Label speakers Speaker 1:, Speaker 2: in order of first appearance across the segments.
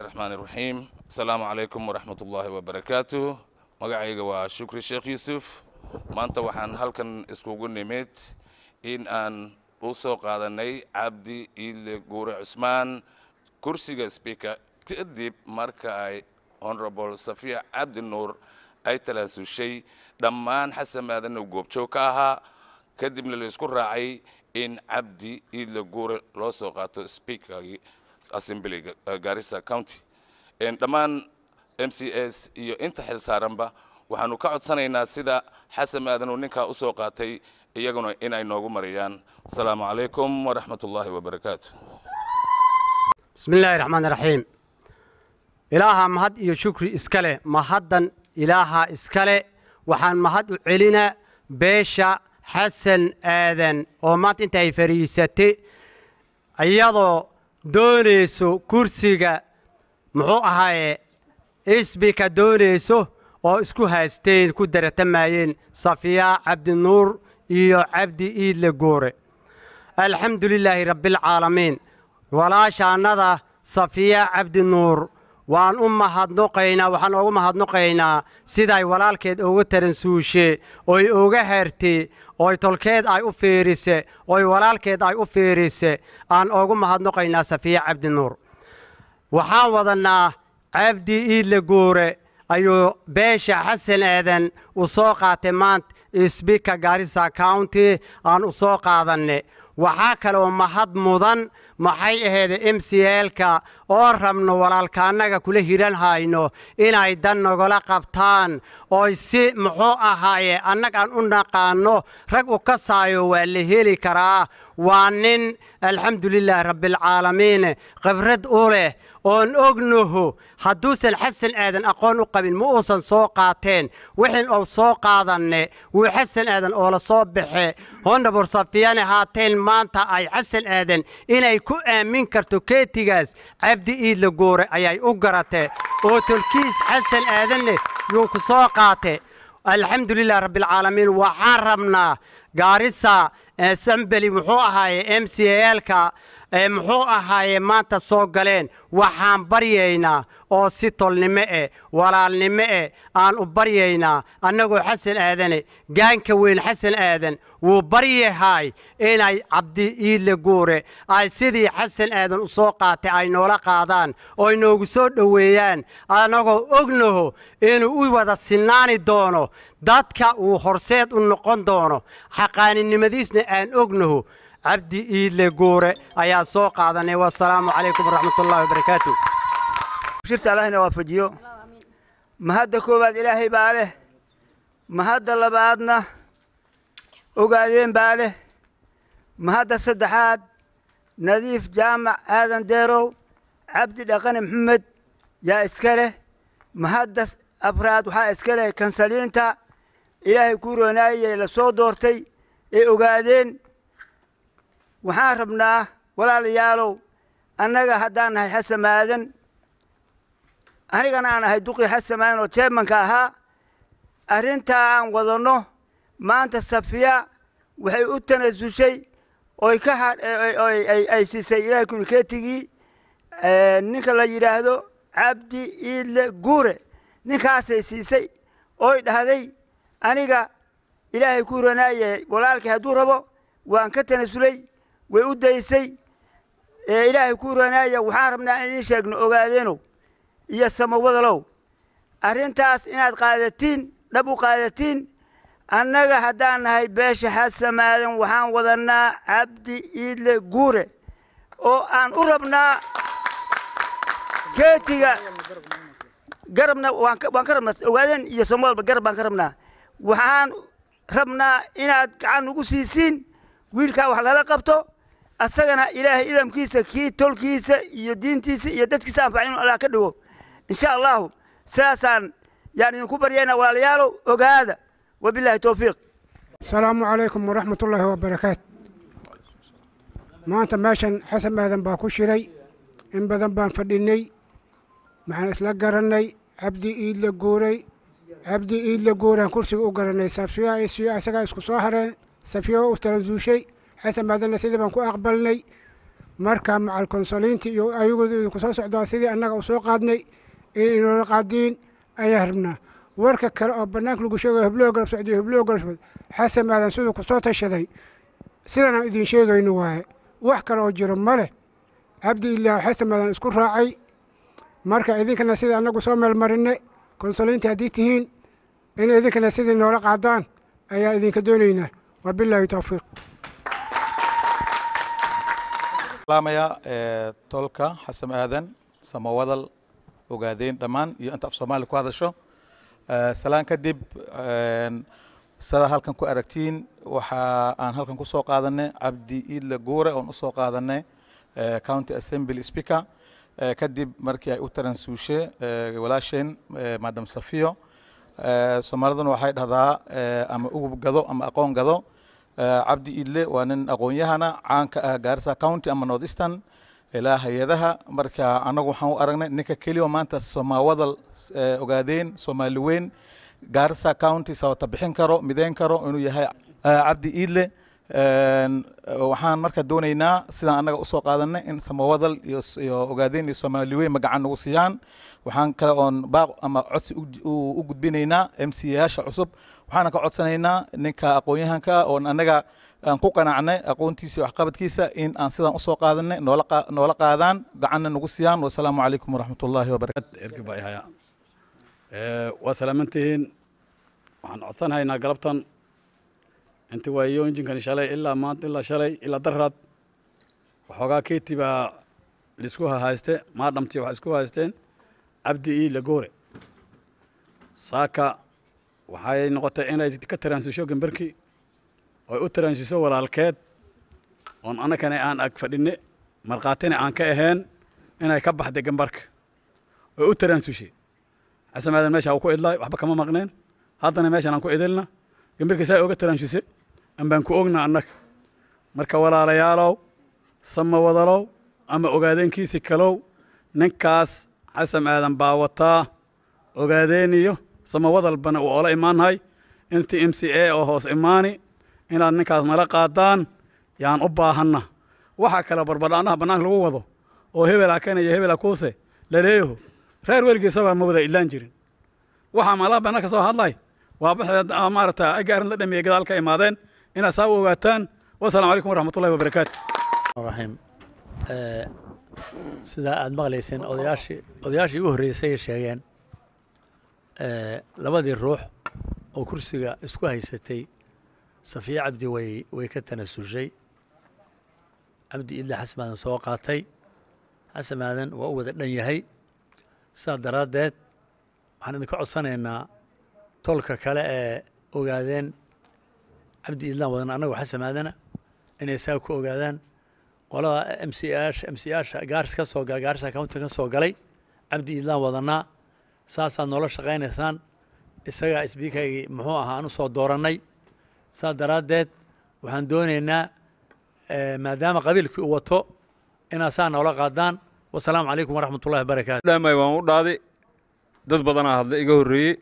Speaker 1: raxmaan iraxiim asalaamu calaykum waraxmat ullaahi wabarakaatu magacayga waa shukri sheekh yuusuf maanta waxaan halkan iskugu nimid in aan u soo qaadanay cabdi iile guure cusmaan kursiga speaker kadib marka ay honorable safiya cabdi nuur ay talaasushay dhammaan xasan maadan uu goobjoog ka ahaa kadibna la isku raacay in cabdi iile guure loo soo qaato speakergii assemblyga garissa county dhammaan m c s iyo inta xil saaranba waxaanu ka codsanaynaa sida xasan maadan uu ninkaa u soo qaatay iyaguna inay noogu mariyaan asalaamu calaykum waraxmat ullaahi wabarakaatu
Speaker 2: bismi illaahi raxmaan raxiim ilaaha mahad iyo shukri iska leh mahaddan ilaaha iska leh waxaan mahad u celinaa beesha xasan aadan oo maanta inta ay fadhiisatay iyadoo doonayso kursiga muxuu ahaaye isbika doonayso oo isku haysteen ku daratamayeen safiya cabdinuur iyo cabdi iidle goore alxamdu lilaahi rabbialcaalamiin walaashaannada safiya cabdinuur waan u mahadnoqaynaa waxaan oogu mahadnoqaynaa siday walaalkeed ugu taransuushe oy uga hertay oy tolkeed ay u fiirise oy walaalkeed ay u fiirise aan oogu mahadnoqaynaa safiya cabdinuur waxaan wadannaa cabdi iidle guure ayuu beesha xasan aadan u soo qaatay maanta sbika garissa county aan u soo qaadanne waxaa kaleoo mahad mudan maxay ahayd m c lka oo rabno walaalkaannaga kula hiran hayno inay dan nagala qabtaan oy si muxuu ahaaye annag aan u naqaanno rag u kasaayo waa la heli karaa waa nin alxamdulilaahi rabbialcaalamiin khibrad u leh oon ognaho hadduusan xasan aadan aqoon u qabin ma uusan soo qaateen wixin ou soo qaadanne wuu xasan aadan oo la soo baxe hondabur safiyane haateen maanta ay xasan aadan inay ku aamin karto keetigaas cabdi iidla goore ayay u garate oo tolkiis xasan aadanne yuu ku soo qaate alxamdulilah rabbialcaalamiin waxaan rabnaa gaarisa sambeli muxuu ahaaye m c lka muxuu ahaaye maanta soo galeen waxaan baryaynaa oo si tolnimo eh walaalnimo eh aan u baryaynaa annagoo xasan aadane gaanka weyn xasan aadan wuu baryahay inay cabdi iidle guure ay sidii xasan aadan u soo qaatay ay noola qaadaan ooy noogu soo dhoweeyaan annagoo ognaho inuu u wada sinaani doono dadka uu horseed u noqon doono xaqaaninimadiisna aan ognaho cabdi iidle guure ayaa soo qaadanay wasalaamu calaykum waraxmatullahi wabarakaatu
Speaker 3: shirta allahna waafajiyo mahadda koowaad ilaahay baa leh mahadda labaadna ogaadeen baa leh mahadda saddexaad nadiif jaamac aadan deerow cabdi dhaqane maxamed yaa iska leh mahadda afraad waxaa iska leh kansaliinta ilaahay kuu roonaayey la soo doortay ee ogaadeen waxaan rabnaa walaalayaalow annaga haddaan nahay xasan maadan anigana aan ahay duqii xasan maadan oo jeemanka ahaa arrintaa aan wadanno maanta safiya waxay u tanasushay oy ka ha ay siisay ilaahay kunikeetigii ninka la yidhaahdo cabdi iidle guure ninkaasay siisay oy dhahday aniga ilaahay kuu ranaaye walaalkii hadduu rabo waan ka tanasulay way u daysay ee ilaahay kuu ranaaya waxaan rabnaa in idiin sheegno ogaadeenow iyo samawadalow arrintaas inaad qaadatiin dhab u qaadatiin annaga haddaan nahay beesha xasamaadan waxaan wadannaa cabdi iidle guure oo aan u rabnaa keetiga garabna waan ka rabnaa ogaadeen iyo samawadalba garab baan ka rabnaa waxaan rabnaa inaad gacan ugu siisiin wiilkaa wax lala qabto asagana ilaahay idamkiisa kii tolkiisa iyo diintiisa iyo dadkiisa anfaca inu allah ka dhigo insha allahu sidaasaan yaan idinku baryaynaa walaalayaalow ogaada wabilaahi towfiiq
Speaker 4: asalaamu calaykum waraxmat ullaahi wabarakaatu maanta meeshan xasan aadan baa ku shiray in badan baan fadhinay maxaan isla garannay cabdi iidle guuray cabdi iidle guuraan kursiga u garannay safiya isagaa isku soo hareen safiya u talansuushay xasan maadanna sidii baan ku aqbalnay marka macal konsoliinta iyo ayagooda idinku soo socdaa sidii annaga u soo qaadnay in inoola qaadiin ayaa rabnaa warka kale oo bannaanka lagu sheegayo hibloo garab socdiyo hibloo garab socd xasan aadan siduu ku soo tashaday sidan aan idiin sheegayno waaye wax kale oo jiro ma leh cabdi ilaah xasan aadan isku raacay marka idinkana sidii annagu soo meelmarinne konsoliinta haddii tihiin in idinkana sidii noola qaadaan ayaa idinka doonaynaa wabilaahi towfiiq
Speaker 5: salaamaya ee, tolka xasan aadan samawadal ogaadeen dhammaan iyo inta af soomaali ku hadasho Ee, salaan kadib een, sida halkan ku aragtiin waxa aan halkan ku soo qaadanay cabdi iidle guure oon usoo qaadanay ee, county assembly speaker Ee, kadib markii ay u taransuushe ee, walaasheen ee, madam safiyo Ee, soomaaliduna waxay dhahdaa ee, ama ugub gado ama aqoon gado Ee, cabdi iidle waa nin aqoon-yahana caanka ah gaarisa county ama north eastern ilaa hay-adaha marka annagu waxaan u aragnay ninka keliya oo maanta somaawadal ee, ogaadeen soomaali weyn gaarisa county sabata bixin karo mideyn karo inuu yahay ee, cabdi iidle Een, waxaan marka doonaynaa sidaan annaga usoo qaadanay in samawadal iyo s- iyo ogaadeen iyo soomaali weyn magacan nagu siiyaan waxaan kale oon baaq ama codsi u- u u gudbinaynaa m c yaasha cusub waxaana ka codsanaynaa ninka aqoon-yahanka oon annaga aan ku qanacnay aqoontiisa iyo waxqabadkiisa in aan sidaan usoo qaadanay noola qaa- noola qaadaan gacanna nagu siiyaan wasalaamu calaykum waraxmat ullaahi wabarakatu
Speaker 6: erga baa ihaya waa salaamantihiin waxaan codsanahaynaa galabtan inti waayo injinkan shalay ilaa maanta ilaa shalay ilaa daraad waxoogaa keeti baa laisku hayste maadhamti waxay isku haysteen cabdi ii lagoore saaka waxay noqotay inay ka taraansiisho gambarki oy u taraansiiso walaalkeed oon annagana aan ag fadhinne markhaatina aan ka ahayn inay ka baxday gambarka oy u taraansushe xasan aadan meesha uu ku idlaay waxba kama maqneen haddana meeshan aan ku idilna gambarkii saa oga taraanshuse ambaan ku ogna annaga marka walaalayaalow sama wadalow ama ogaadeenkiisi kalow ninkaas xasan aadan baa wataa ogaadeeniyo sama wadalbana uu oola imaanhay intii m c a oo hoos imaani inaad ninkaas nala qaadaan yaan u baahanna waxaa kale barbadhaanaha bannaanka lagu wado oo hebela kana iyo hebela kuuse laleeyaho reer weligiisabaa ma wada idlaan jirin waxaa malaha bannaanka soo hadlay waa baxdeed ah, maaragta agaarin la dhameeyey gadaal ka imaadeen inaad saa u ogaataan wasalaamu calaykum waraxmatullahi wabarakaatu
Speaker 7: raxiim ee, sida aad maqlayseen odayaashii odayaashii ugu horreysay ay sheegeen ee, labadii ruux oo kursiga isku haysatay safiye cabdi way way ka tanasushay cabdi idle xasan aadan soo qaatay xasan aadan waa u wada dhan yahay sidaa daraaddeed waxaan idinka codsanaynaa tolka kale ee ogaadeen cabdi idlaan wadan annagu xasan aadana inay saa ku ogaadaan qolada m c aasha m c aasha gaaris ka soo galay gaarisa county ka soo galay cabdi idlaan wadanaa saasaad noola shaqaynaysaan isagaa isbiikaygii muxuu ahaa aan u soo doorannay saas daraaddeed waxaan doonaynaa eh, maadaama qabiilkii uu wato inaad saa noola qaadaan wasalaamu calaykum waraxmat ullahi wabarakaatu
Speaker 8: dhaamay waan u dhaaday dad badanaa hadla iga horreeyey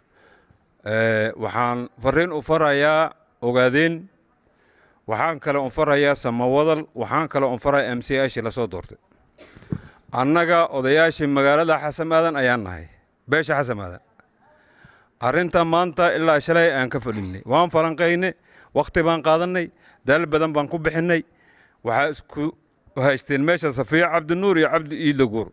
Speaker 8: Ee, waxaan fariin u farayaa ogaadeen waxaan kale un farayaa samawadal waxaan kale un farayaa m c ashii lasoo doortay annaga odayaashii magaalada xasan aadan ayaan nahay beesha xasan aadan arrinta maanta ilaa shalay aan ka fadhinnay waan falanqaynay wakhti baan qaadannay daal badan baan ku bixinnay waxaa isku haysteen meesha safiya cabdinuur iyo cabdi iidlaguur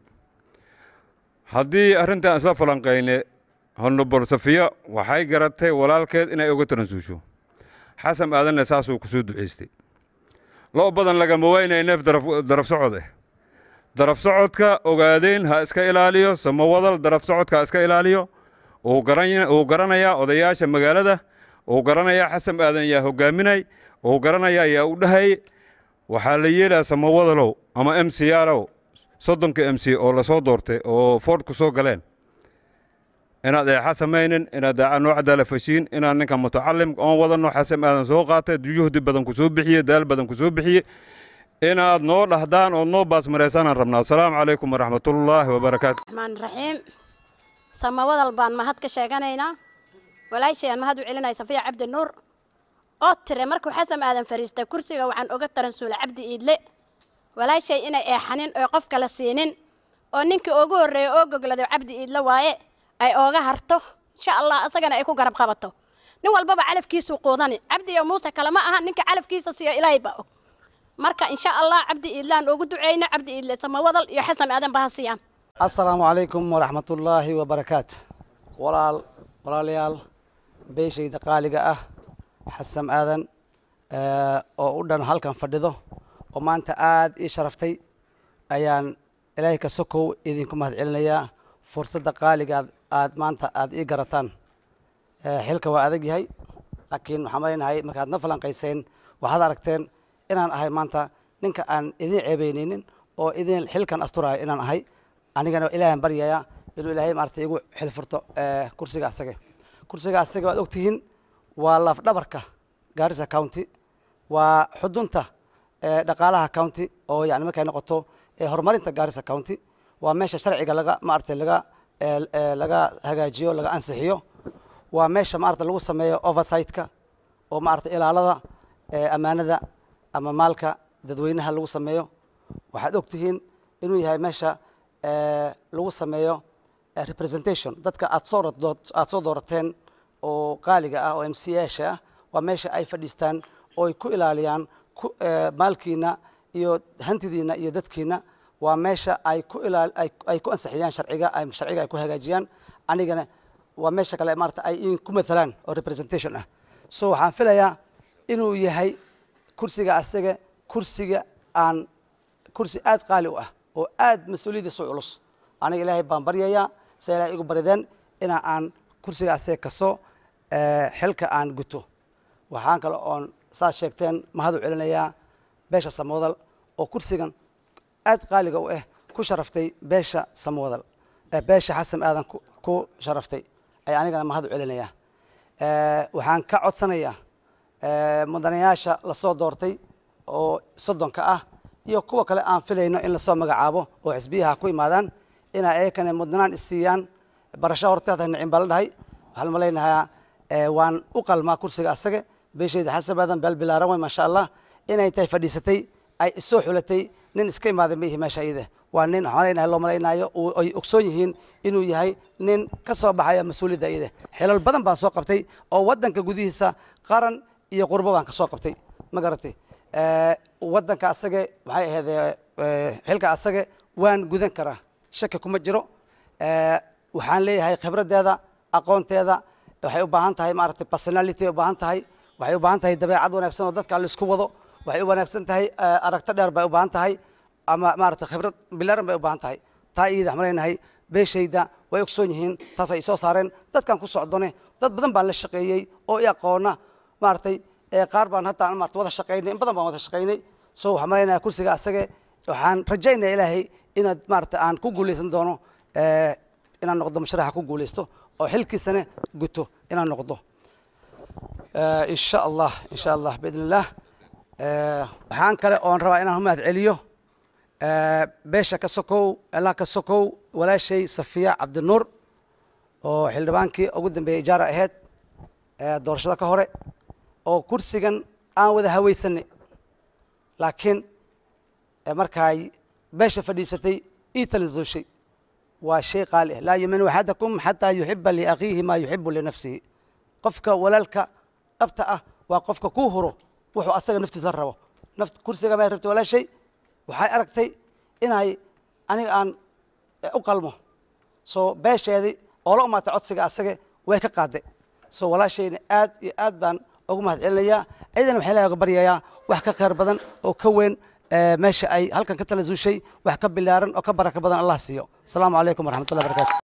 Speaker 8: haddii arrintan isla falanqayne honobor safiya waxay garatay walaalkeed inay uga taransuusho xasan aadanna saasuu ku soo ducaystay lo badan lagama waynaya neef daraf- daraf socod ah daraf socodka ogaadeen ha iska ilaaliyo samawadal daraf socodka ha iska ilaaliyo uu garan- uu garanayaa odayaasha magaalada uu garanayaa xasan aadan yaa hogaaminay uu garanayaa yaa u dhahay waxaa la yeelaa samawadalow ama m c yaalow soddonka m c oo lasoo doortay oo ford ku soo galeen inaad eexa samaynin inaad daaca noo cadaala fashiin inaad ninka mutacalim oon wadanno xasan aadan soo qaatay juhdi badan ku soo bixiye daal badan ku soo bixiye inaad noo dhahdaan ood noo baasmaraysanaan rabnaa asalaamu calaykum waraxmatullaahi wabarakaatu
Speaker 9: الرحمن الرحيم سماوات baan mahad ka sheeganaynaa walaashayaan mahad u celinaya safiya cabdi nuur oo tire markuu xasan aadan fariistay kursiga waxaan oga taransuulay cabdi iidle walaashay inay eexanin oo qof kala siinin oo ninkii ugu horreeya oo goglado cabdi iidla waaye ay ooga harto insha allah isagana ay ku garab qabato nin walbaba calafkiisuu quudani cabdi iyo muuse kale ma aha ninka calafkiisa siiyo ilaahay baa og marka insha allah cabdi iidlaan ugu duceyno cabdi iidle samawadal iyo xasan aadan ba ha siiyaan
Speaker 10: asalaamu calaykum waraxmatullaahi wabarakaatu walaal walaalayaal beeshayda qaaliga ah xasan aadan eh, oo u dhan halkan fadhido oo maanta aad ii sharaftay ayaan ilaahay ka sokow idinku mahadcelinayaa fursadda qaaliga aad- aad maanta aad ii garataan Eh, xilka waa adag yahay laakiin waxaan malaynahay markaad na falanqayseen waxaad aragteen inaan ahay maanta ninka aan idin ceebeyneynin oo idin xilkan asturayo inaan ahay anigana ilaahan baryaya inuu ilaahay maarata igu xil furto eh, kursiga asage kursiga asage waad ogtihiin waa laf dhabarka gaarisa county waa xudunta eh, dhaqaalaha county oo yani markay noqoto eh, horumarinta gaarisa county waa meesha sharciga laga maarata laga eh, eh, laga hagaajiyo laga ansixiyo waa meesha maarata lagu sameeyo oversight-ka oo maarata ilaalada eh, ammaanada ama maalka dadweynaha lagu sameeyo waxaad ogtihiin inuu yahay meesha eh, lagu sameeyo eh, representation dadka aad soo rado- aad soo doorateen oo qaaliga ah oo m c asha ah waa meesha ay fadhiistaan oo ay ku ilaaliyaan ku eh, maalkiina iyo hantidiina iyo dadkiina waa meesha ay ku ilaal ay ay ku ansixiyaan sharciga ay sharciga ay ku hagaajiyaan anigana waa meesha kale maarata ay in ku matalaan oo representation ah so waxaan filayaa inuu yahay kursiga asaga kursiga aan kursi aad qaali u ah oo aad mas-uuliyaddiisu culus aniga ilaahay baan baryayaa se ilahay igu barideen ina aan kursiga asaga kasoo eh, xilka aan guto waxaan kale oon saad sheegteen mahad u celinayaa beesha samoodal oo kursigan aad qaaliga u ah ku sharaftay beesha samoodal eh, beesha xasan aadan ku- ku sharaftay ayaa anigana mahad u celinayaa Eh, waxaan ka codsanayaa eh, mudanayaasha lasoo doortay oo soddonka ah iyo kuwa kale aan filayno in lasoo magacaabo oo xisbiyaha ku imaadaan inay ayakana mudnaan isiiyaan barasho horteeda nicin baa la dhahay waxaan malaynahaa eh, waan u qalmaa kursiga asaga beeshayda xasan aadan beel bilaaran way maasha allah inay tahay fadhiisatay ay isoo xulatay nin iska imaaday ma ihi meesha iyada waa nin waxaan malaynahay loo malaynayo uu- ay ogsoon yihiin inuu yahay nin ka soo baxaya mas-uuliyadda iyada xilal badan baan soo qabtay oo waddanka gudihiisa qaran iyo qurbo baan ka soo qabtay ma garatay Eh, waddanka asage maxay ahayd eh, xilka asage waan gudan karaa shaki kuma jiro Eh, waxaan leeyahay khibraddeeda aqoonteeda waxay u baahan tahay maaragtay personality ay u baahan tahay waxay u baahan tahay dabeecad wanaagsan oo dadka laisku wado waxay u wanaagsan tahay eh, aragto dheer bay u baahan tahay ama maaragtay khibrad bilaaran bay u baahan tahay taa iyada waxaan leenahay beeshayda way ogsoon yihiin taas ay soo saareen dadkan ku socdone dad badan baan la shaqeeyey oo i aqoona maaragtay ee qaar baan hadda maarata wada shaqaynay in badan baan wada shaqaynay so waxaan malaynayaa kursiga asage waxaan rajaynaya ilaahay inaad maarata aan ku guuleysan doono eh, inaan noqdo musharaxa ku guuleysto oo xilkiisana guto inaan noqdo Eh, in sha allah in sha allah biidn illah Eh, waxaan kale oon rabaa inaan mahad celiyo Eh, beesha ka sokow allah ka sokow walaashay safiya cabdinuur oo xildhibaankii ugu dambeeyey ijaara ahayd eh, doorashada ka hore oo kursigan aan wada hawaysanay laakiin eh, markaay beesha fadhiisatay ii talisooshay waa shay qaali ah laa yumin axadakum xataa yuxiba liakhiihi maa yuxibu linafsihi qofka walaalka dhabta ah waa qofka kuu huro wuxuu asaga naftiisa rabo naft kursiga may rabtay walaashay waxay aragtay inay aniga aan eh, u qalmo so beesheedii oo la umaatay codsiga asage way ka qaaday so walaashayna aad iyo aad baan ugu mahad celinayaa ayadana waxaa ilahay uga baryayaa wax ka khayr badan oo ka weyn eh, meesha ay halkan ka tala zuushay wax ka bilaaran oo ka baraka badan allah siiyo asalaamu calaykum waraxmatullahi barakatu